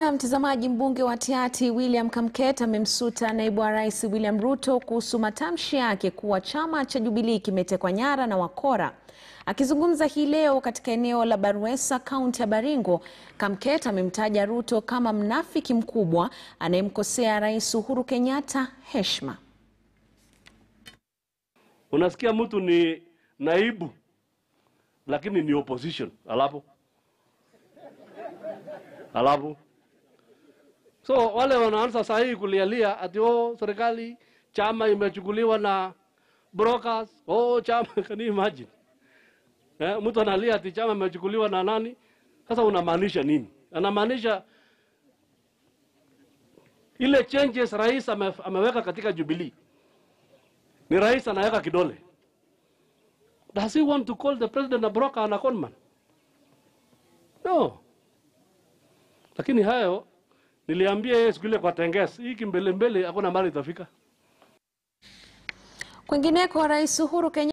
Na mtazamaji, mbunge wa Tiaty William Kamket amemsuta naibu wa rais William Ruto kuhusu matamshi yake kuwa chama cha Jubilee kimetekwa nyara na wakora. Akizungumza hii leo katika eneo la Barwesa, kaunti ya Baringo, Kamket amemtaja Ruto kama mnafiki mkubwa anayemkosea Rais Uhuru Kenyatta heshima. Unasikia mtu ni naibu lakini ni opposition, alafu alafu so wale wanaanza saa hii kulialia ati oh, serikali chama imechukuliwa na brokers. Oh, chama can you imagine? Eh, mtu analia ati chama imechukuliwa na nani? Sasa unamaanisha nini? Anamaanisha ile changes rais ame, ameweka katika Jubilee ni rais anaweka kidole. Does he want to call the president a broker and a conman? No. Lakini hayo niliambia yeye siku ile kwa Tenges, hii kimbele mbele hakuna mahali itafika. Kwingineko, Rais Uhuru Kenyatta